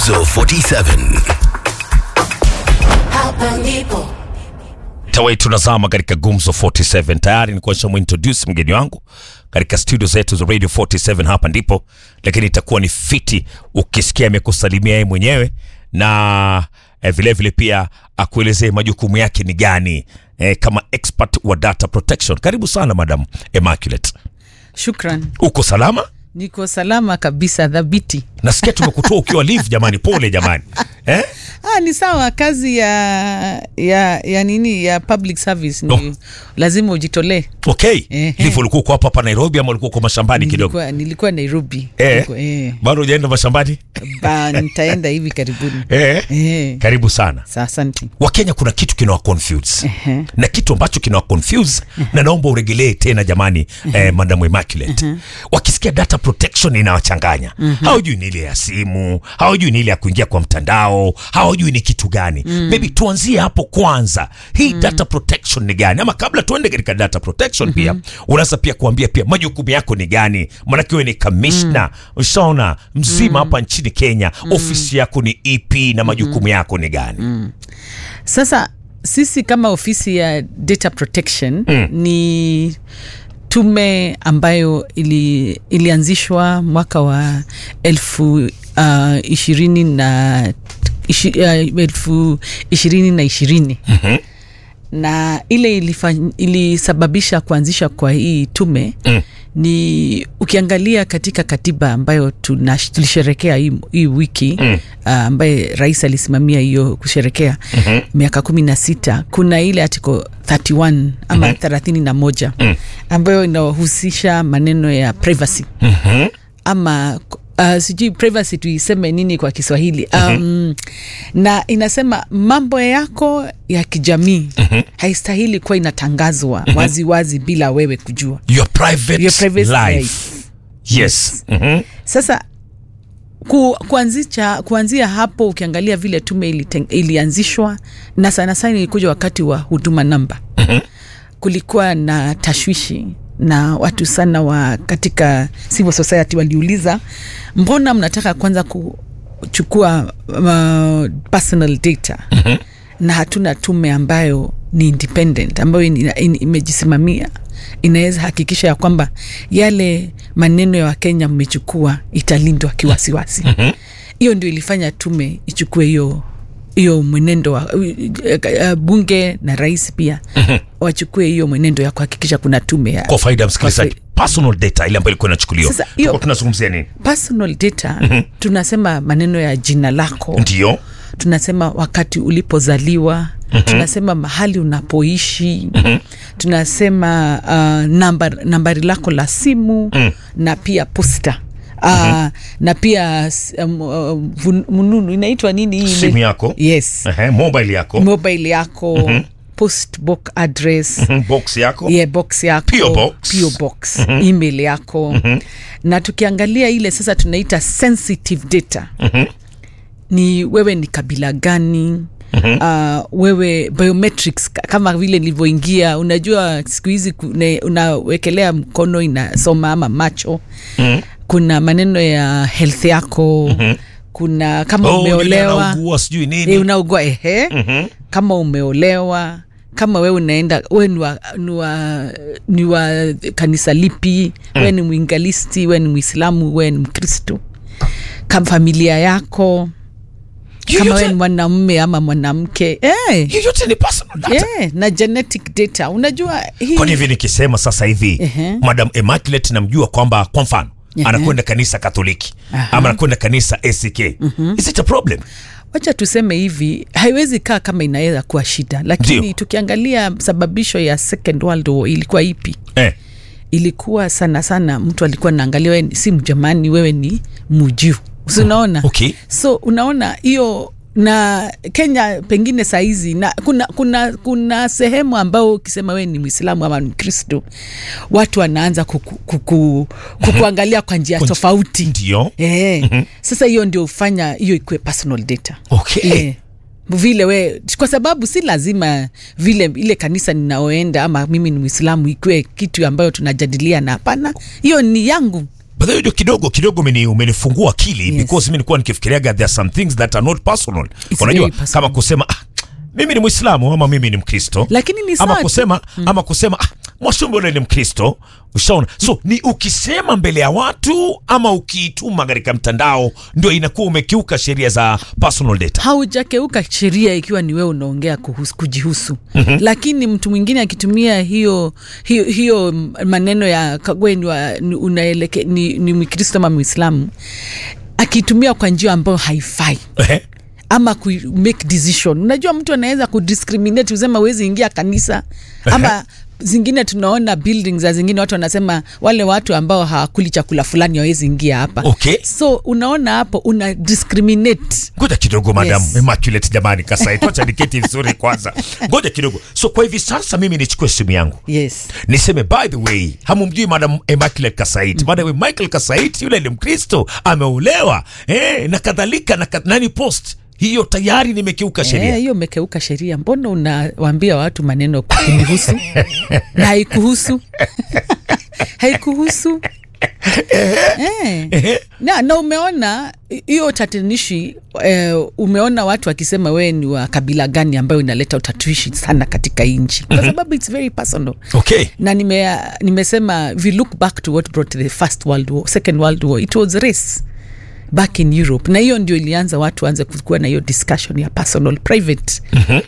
Gumzo 47. Hapa ndipo tawai tunazama katika gumzo 47 tayari nikuwa nishamuintroduce mgeni wangu katika studio zetu za radio 47 hapa ndipo lakini itakuwa ni fiti ukisikia amekusalimia yeye mwenyewe na eh, vile vile pia akuelezee majukumu yake ni gani eh, kama expert wa data protection karibu sana madam Immaculate Shukran, uko salama niko salama kabisa, dhabiti. nasikia tumekutoa ukiwa live jamani pole jamani eh? Ah, ni sawa. Kazi ya ya ya nini ya public service ni Oh. lazima ujitolee. okay Ehe. live ulikuwa uko hapa hapa Nairobi ama ulikuwa uko mashambani kidogo Nilikuwa, nilikuwa Nairobi eh, Niko- eh. bado hujaenda mashambani Ba, nitaenda hivi karibuni eh. eh. karibu sana Sa, asante. wakenya kuna kitu kinawa confuse Ehe. na kitu ambacho kinawa confuse na naomba uregelee tena jamani eh, madam Immaculate wakisikia data protection inawachanganya hawajui ni ile ya simu hawajui ni ile ya kuingia kwa mtandao hawajui ni kitu gani maybe tuanzie hapo kwanza hii data protection ni gani ama kabla tuende katika data protection pia unaweza pia kuambia pia majukumu yako ni gani manake wewe ni kamishna ushaona mzima hapa nchini Kenya ofisi yako ni ipi na majukumu yako ni gani Sasa sisi kama ofisi ya data protection ni tume ambayo ili, ilianzishwa mwaka wa elfu uh, ishirini na ishi, uh, elfu ishirini na ishirini na ile ilifany, ilisababisha kuanzisha kwa hii tume mm. ni ukiangalia katika katiba ambayo tuna, tulisherekea hii, hii wiki mm. uh, ambaye rais alisimamia hiyo kusherekea mm-hmm. miaka kumi na sita kuna ile article 31 ama mm-hmm. thelathini na moja mm. ambayo inahusisha maneno ya privacy Mhm. ama uh, sijui privacy tuiseme nini kwa kiswahili um, na inasema mambo yako ya kijamii haistahili kuwa inatangazwa waziwazi wazi bila wewe kujua your private, Your private life. Yes. Mhm. sasa ku, kuanzisha, kuanzia hapo ukiangalia vile tume iliteng, ilianzishwa na sana sana ilikuja wakati wa huduma namba kulikuwa na tashwishi na watu sana wa katika civil society waliuliza mbona mnataka kwanza kuchukua uh, personal data na hatuna tume ambayo ni independent ambayo ina- ina- imejisimamia inaweza hakikisha ya kwamba yale maneno ya wakenya mmechukua italindwa kiwasiwasi hiyo ndio ilifanya tume ichukue hiyo hiyo mwenendo wa uh, uh, bunge na rais pia wachukue hiyo mwenendo ya kuhakikisha kuna tume ya kwa faida ya msikilizaji personal data ile ambayo ilikuwa inachukuliwa Sasa, hiyo- Tulikuwa tunazungumzia nini personal data tunasema maneno ya jina lako ndio tunasema wakati ulipozaliwa tunasema mahali unapoishi tunasema uh, nambar, nambari lako la simu na pia posta Uh, na pia s- um, uh, vun- mununu inaitwa nini hii simu ime- yako yes Ehe, mobile yako mobile yako post box address Mhm, box yako yeah, box yako PO box. PO box email yako na tukiangalia ile sasa tunaita sensitive data ni wewe ni kabila gani Uh, wewe biometrics ka- kama vile nilivyoingia unajua siku hizi kune- unawekelea mkono inasoma ama macho kuna maneno ya health yako kuna kama Oh, yule umeolewa anaugua sijui nini e, unaugua ehe kama umeolewa kama wewe unaenda we ni wa, ni wa, ni wa kanisa lipi mm. we ni mwingalisti we ni mwislamu we ni mkristo kama familia yako kama Yoyote- we ni mwanamume ama mwanamke eh, yoyote ni personal data eh, na genetic data unajua hii kwani hivi nikisema sasa hivi Ehe. madam Immaculate namjua kwamba kwa mfano Ehe. anakwenda kanisa katoliki Aha. ama anakwenda kanisa ACK is it a problem wacha tuseme hivi haiwezi kaa kama inaweza kuwa shida lakini Ndio. tukiangalia sababisho ya second world war ilikuwa ipi eh. ilikuwa sana sana mtu alikuwa naangalia wewe ni- si mjamani wewe ni mujiu si unaona okay. so unaona hiyo na kenya pengine sahizi na kuna kuna kuna sehemu ambao ukisema wewe ni mwislamu ama mkristo watu wanaanza kuku, kuku, kukuangalia kwa njia Kwa nji- tofauti ndio Eh, sasa hiyo ndio hufanya hiyo ikuwe personal data Okay. Eh, vile we kwa sababu si lazima vile ile kanisa ninaoenda ama mimi ni mwislamu ikiwe kitu ambayo tunajadilia na hapana hiyo ni yangu But hiyo kidogo kidogo umeni, umenifungua akili Yes. because mimi nilikuwa nikifikiriaga there are some things that are not personal. It's Unajua very personal. kama kusema ah, mimi ni Muislamu ama mimi ni Mkristo. Lakini ni ama sawa tu. kusema ama kusema ah, Mwashumbe ule ni Mkristo. Ushaona? So ni ukisema mbele ya watu ama ukiituma katika mtandao ndio inakuwa umekiuka sheria za personal data. haujakeuka sheria ikiwa ni wewe unaongea kuhusu, kujihusu mm-hmm. lakini mtu mwingine akitumia hiyo hiyo, hiyo maneno ya kagwe ni, wa- ni, unaeleke, ni, ni mkristo ama mwislamu akitumia kwa njia ambayo haifai Ehe. ama ku make decision unajua mtu anaweza kudiscriminate usema wezi ingia kanisa ama zingine tunaona buildings za zingine watu wanasema wale watu ambao hawakuli chakula fulani hawezi ingia hapa Okay. so unaona hapo una discriminate ngoja kidogo madam Yes. Immaculate jamani kasai tuacha niketi vizuri kwanza ngoja kidogo so kwa hivi sasa mimi nichukue simu yangu yes niseme by the way hamumjui madam Immaculate Kasait by the way Michael Kasait yule ni mkristo ameolewa eh, na kadhalika na kad- nani post hiyo tayari nimekiuka sheria Eh, hiyo umekeuka sheria mbona unawaambia watu maneno kunihusu na haikuhusu haikuhusu eh. na, na umeona hi- hiyo tatanishi eh, umeona watu wakisema wewe ni wa kabila gani ambayo inaleta utatuishi sana katika hii nchi kwa sababu its very personal okay na nime, nimesema if you look back to what brought the first world war second world war it was race back in europe na hiyo ndio ilianza watu waanze kukuwa na hiyo discussion ya personal private mm-hmm.